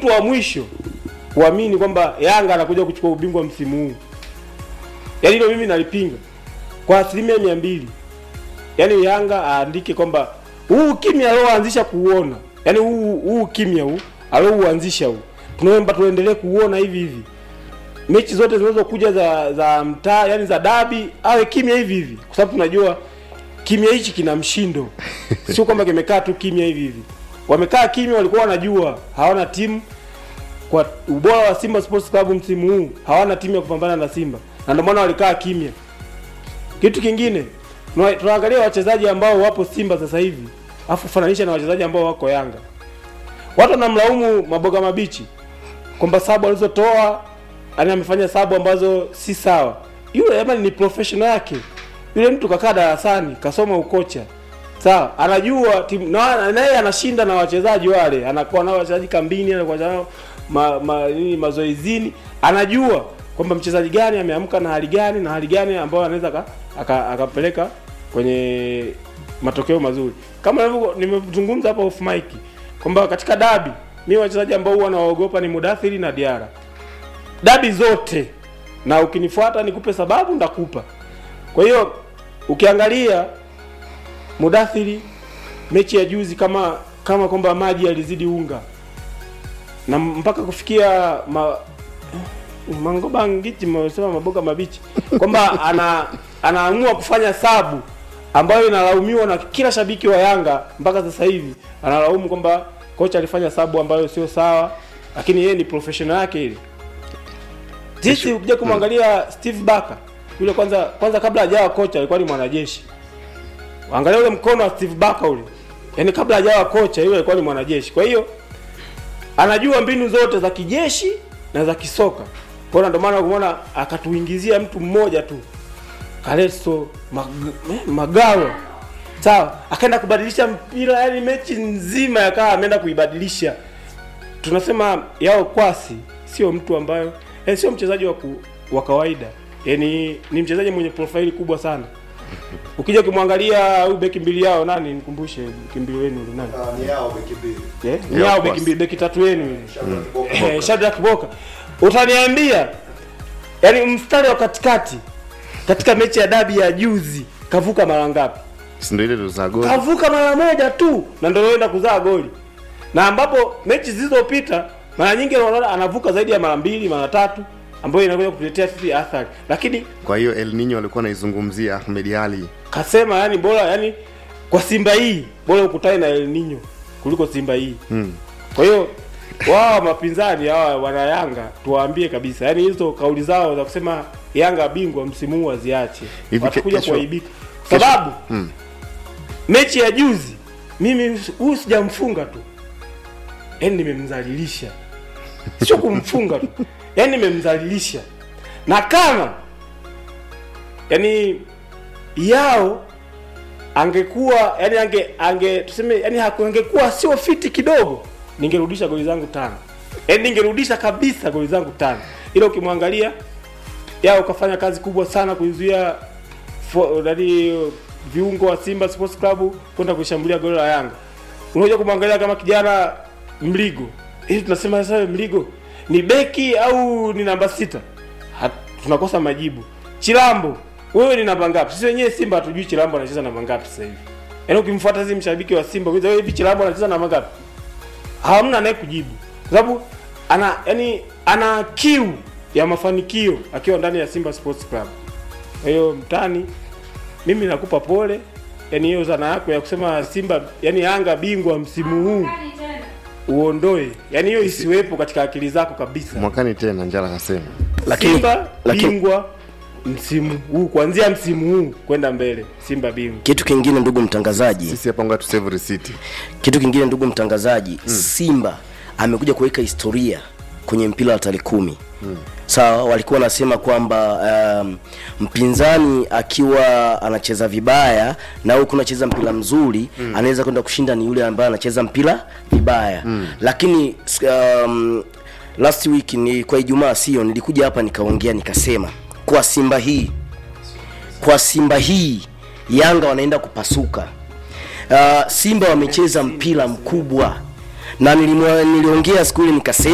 mtu wa mwisho kuamini kwamba Yanga anakuja kuchukua ubingwa msimu huu. Yaani hilo mimi nalipinga kwa asilimia mia mbili. Yaani Yanga aandike kwamba huu kimya alioanzisha kuuona, yaani huu huu kimya huu aliouanzisha huu, tunaomba tuendelee kuuona hivi hivi. Mechi zote zinazokuja za za mtaa, yani za dabi, awe kimya hivi hivi, kwa sababu tunajua kimya hichi kina mshindo, sio kwamba kimekaa tu kimya hivi hivi. Wamekaa kimya, walikuwa wanajua hawana timu kwa ubora wa Simba Sports Club msimu huu, hawana timu ya kupambana na Simba, na ndio maana walikaa kimya. Kitu kingine tuna- tunaangalia wachezaji ambao wapo Simba sasa hivi, afu fananisha na wachezaji ambao wako Yanga. Watu wanamlaumu Maboga Mabichi kwamba sabu alizotoa yani amefanya sabu ambazo si sawa. Yule jamani ni professional yake. Yule mtu kakaa darasani, kasoma ukocha. Sawa, anajua timu na naye anashinda na wachezaji wale, anakuwa nao wachezaji kambini, anakuwa nao ma, ma, nini mazoezini, anajua kwamba mchezaji gani ameamka na hali gani na hali gani ambayo anaweza aka- aka- akapeleka kwenye matokeo mazuri. Kama nilivyo- nimezungumza hapa off mic kwamba katika dabi mimi wachezaji ambao huwa nawaogopa ni Mudathiri na Diara. Dabi zote na ukinifuata nikupe sababu ndakupa. Kwa hiyo ukiangalia Mudathiri mechi ya juzi kama kama kwamba maji yalizidi unga na mpaka kufikia ma, Mangoba Ngiti msema maboga mabichi kwamba ana anaamua kufanya sabu ambayo inalaumiwa na kila shabiki wa Yanga mpaka sasa hivi analaumu kwamba kocha alifanya sabu ambayo sio sawa, lakini yeye ni professional yake ile. Sisi ukija kumwangalia Steve Barker yule kwanza kwanza kabla hajawa kocha alikuwa ni mwanajeshi. Angalia ule mkono wa Steve Barker ule. Yaani kabla hajawa kocha yule alikuwa ni mwanajeshi. Kwa hiyo anajua mbinu zote za kijeshi na za kisoka. Kwa hiyo ndio maana umeona akatuingizia mtu mmoja tu. Kaleso Mag eh, Magawa. Sawa, akaenda kubadilisha mpira yani mechi nzima yakawa ameenda kuibadilisha. Tunasema yao kwasi sio mtu ambayo yani sio mchezaji wa ku- wa kawaida. Yaani ni mchezaji mwenye profaili kubwa sana. Ukija ukimwangalia huyu beki mbili yao nani nikumbushe beki mbili wenu yule nani? Ah, ni yao beki mbili. Eh, ni Yeah, hao of beki course. mbili beki tatu wenu yule. Shadrack Kiboka. Eh, Shadrack Boka. Utaniambia yani mstari wa katikati katika mechi ya dabi ya juzi kavuka mara ngapi? si ndio ile za goli Kavuka mara moja tu na ndio anaenda kuzaa goli. Na ambapo mechi zilizopita mara nyingi unaona anavuka zaidi ya mara mbili, mara tatu ambayo inakuja kutuletea sisi athari. Lakini kwa hiyo El Nino alikuwa anaizungumzia Ahmed Ali kasema yani bora yani kwa Simba hii bora ukutane na El Nino kuliko Simba hii. mm. Kwa hiyo wao mapinzani hawa wana Yanga tuwaambie kabisa, yaani hizo kauli zao za kusema Yanga bingwa msimu huu waziache, Hivi watakuja kesho- kuaibika sababu Mm. mechi ya juzi mimi huyu sijamfunga tu, yaani nimemdhalilisha, sio kumfunga tu, yaani nimemdhalilisha, na kama yaani yao angekuwa yani ange ange tuseme yani haku- angekuwa sio fiti kidogo, ningerudisha goli zangu tano, yani ningerudisha kabisa goli zangu tano, ila ukimwangalia yao ukafanya kazi kubwa sana kuizuia fo- nani viungo wa Simba Sports Club kwenda kushambulia goli la Yanga. Unakuja kumwangalia kama kijana Mligo, hivi tunasema sasa Mligo ni beki au ni namba sita? Hat, tunakosa majibu. Chilambo, wewe ni namba ngapi? Sisi wenyewe Simba hatujui Chilambo anacheza namba ngapi sasa hivi. Yaani ukimfuata hizi mshabiki wa Simba, kwanza wewe hivi Chilambo anacheza namba ngapi? Hamna naye kujibu. Kwa sababu ana yani ana kiu ya mafanikio akiwa ndani ya Simba Sports Club. Kwa hiyo mtani, mimi nakupa pole. Yaani hiyo zana yako ya kusema Simba, yani Yanga bingwa msimu huu uondoe, yaani hiyo isiwepo katika akili zako kabisa. mwakani tena njala kasema Lakini- Simba lakini- bingwa msimu huu, kuanzia msimu huu kwenda mbele, Simba bingwa. kitu kingine ndugu mtangazaji sisi hapa ngoja tu save receipt kitu kingine ndugu mtangazaji simba amekuja kuweka historia kwenye mpira wa tarehe kumi sawa walikuwa wanasema kwamba um, mpinzani akiwa anacheza vibaya na huku unacheza mpira mzuri mm. anaweza kwenda kushinda ni yule ambaye anacheza mpira vibaya mm. lakini um, last week ni kwa ijumaa sio nilikuja hapa nikaongea nikasema kwa simba hii kwa simba hii yanga wanaenda kupasuka uh, simba wamecheza mpira mkubwa na nilimwa- niliongea siku ile nikasema